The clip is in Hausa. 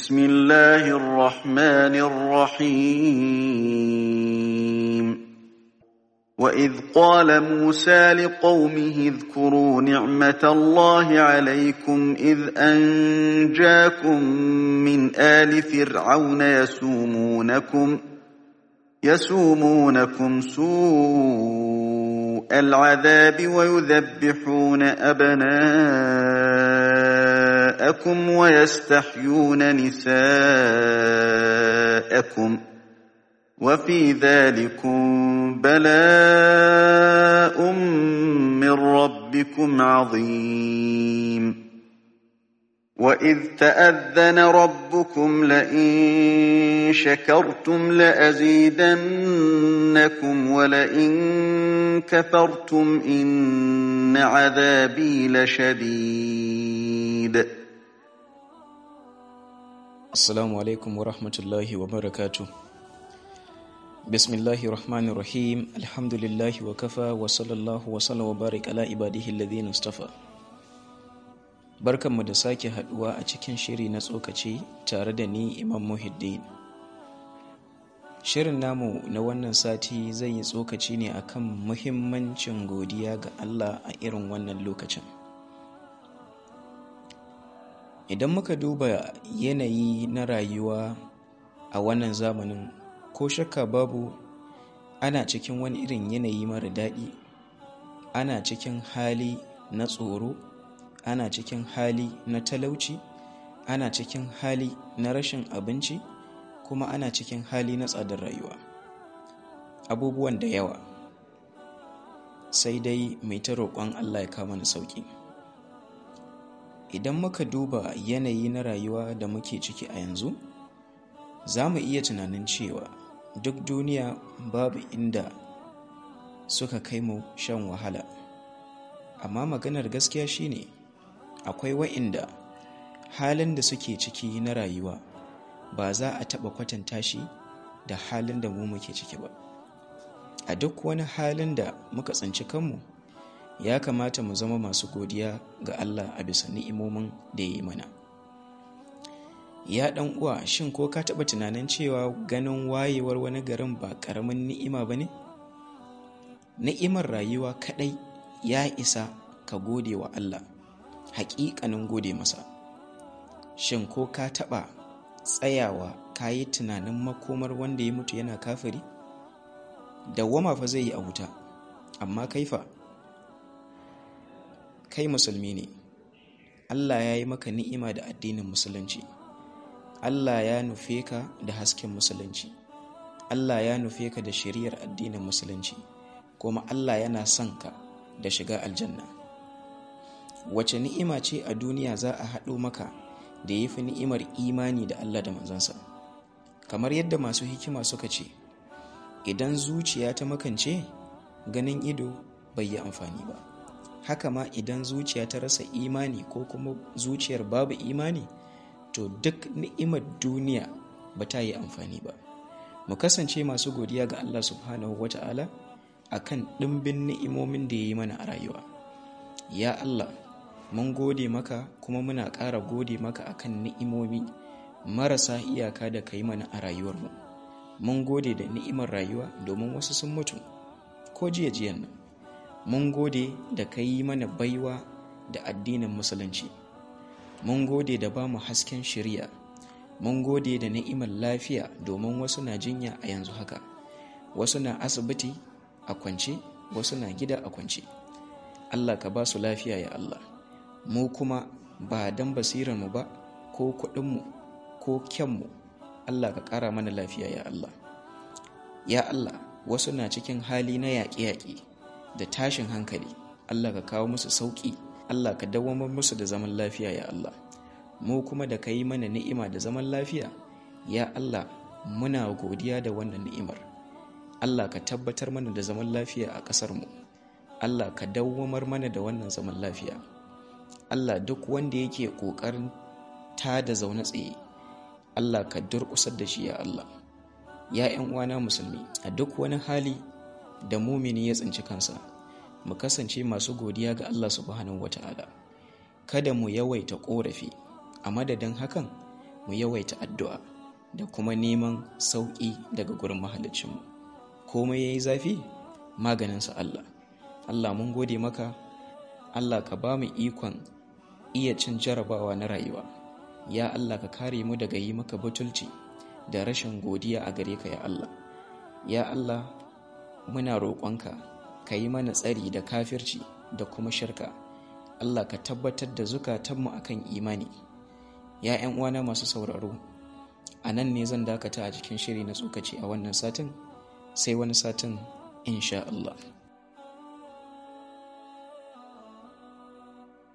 بسم الله الرحمن الرحيم وإذ قال موسى لقومه اذكروا نعمة الله عليكم إذ أنجاكم من آل فرعون يسومونكم يسومونكم سوء العذاب ويذبحون أبناءكم ويستحيون نساءكم وفي ذلكم بلاء من ربكم عظيم وإذ تأذن ربكم لئن شكرتم لأزيدنكم ولئن كفرتم إن عذابي لشديد Assalamu alaikum wa rahmatullahi wa barakatu. Bismillahi rahmani rahim, alhamdulillahi wa kafa wa sallallahu wa sallam wa barik ala ibadihi alladhina istafa. Barkanmu da sake haduwa a cikin shiri na tsokaci tare da ni Imam Muhiddin. Shirin namu na wannan sati zai yi tsokaci ne akan muhimmancin godiya ga Allah a irin wannan lokacin. idan muka duba yanayi na rayuwa a wannan zamanin ko shakka babu ana cikin wani irin yanayi mara daɗi ana cikin hali na tsoro ana cikin hali na talauci ana cikin hali na rashin abinci kuma ana cikin hali na tsadar rayuwa abubuwan da yawa sai dai mai ta roƙon allah ya kama na sauƙi idan muka duba yanayi na rayuwa da muke ciki a yanzu za mu iya tunanin cewa duk duniya babu inda suka kai mu shan wahala amma maganar gaskiya shine akwai wa'inda halin da suke ciki na rayuwa ba za a taɓa kwatanta shi da halin da mu muke ciki ba a duk wani halin da muka tsinci kanmu ya kamata mu zama masu godiya ga Allah a bisa ni'imomin da ya yi mana. Ya ɗan uwa shin ko ka taɓa tunanin cewa ganin wayewar wani garin ba ƙaramin ni'ima ba ne? Ni'imar rayuwa kaɗai ya isa ka gode wa Allah, haƙiƙanin gode masa. Shin ko ka taɓa tsayawa ka yi tunanin makomar wanda ya mutu yana kafiri? Dawwama fa zai yi a wuta, amma kaifa. kai musulmi ne Allah ya yi maka ni'ima da addinin musulunci Allah ya nufe ka da hasken musulunci Allah ya nufe ka da shiriyar addinin musulunci kuma Allah yana son ka da shiga aljanna wace ni'ima ce a duniya za a haɗo maka da ya fi ni'imar imani da Allah da manzansa kamar yadda masu hikima suka ce idan zuciya ta makance ganin ido bai yi amfani ba haka ma idan zuciya ta rasa imani ko kuma zuciyar babu imani to duk ni'imar duniya ba ta yi amfani ba mu kasance masu godiya ga Allah subhanahu wata'ala akan ɗimbin ni'imomin da ya yi mana a rayuwa ya Allah mun gode maka kuma muna ƙara gode maka akan ni'imomi marasa iyaka da ka yi mana a rayuwarmu mun gode da ni'imar rayuwa domin wasu sun mutu ko jiya jiyan nan mun gode da ka yi mana baiwa da addinin musulunci mun gode da ba mu hasken shirya mun gode da ni'imar lafiya domin wasu na jinya a yanzu haka wasu na asibiti a kwance wasu na gida a kwance allah ka ba su lafiya ya allah mu kuma ba don basirarmu ba ko kuɗinmu ko kyanmu allah ka ƙara mana lafiya ya allah ya allah wasu na cikin hali na yaƙe-yaƙe da tashin hankali Allah ka kawo musu sauƙi Allah ka dawamar musu da zaman lafiya ya Allah mu kuma da ka yi mana ni'ima da zaman lafiya ya Allah muna godiya da wannan ni'imar Allah ka tabbatar mana da zaman lafiya a ƙasarmu Allah ka dawamar mana da wannan zaman lafiya Allah duk wanda yake ƙoƙarin ta da zaune tsaye Allah ka durƙusar da shi ya Allah ya 'yan uwana musulmi a duk wani hali da mumini ya tsinci kansa mu kasance masu godiya ga Allah subhanahu wata'ala kada mu yawaita korafi a madadin hakan mu yawaita addu'a da kuma neman sauƙi daga gurin mahalicinmu komai ya yi zafi maganinsa Allah Allah mun gode maka Allah ka ba mu ikon iya cin jarabawa na rayuwa ya Allah ka kare mu daga yi maka butulci da rashin godiya a gare ka ya Allah ya Allah muna roƙonka ka yi mana tsari da kafirci da kuma shirka Allah ka tabbatar da zukatanmu akan imani ya 'yan uwana masu sauraro a nan ne zan dakata a cikin shiri na tsokaci a wannan satin sai wani satin insha Allah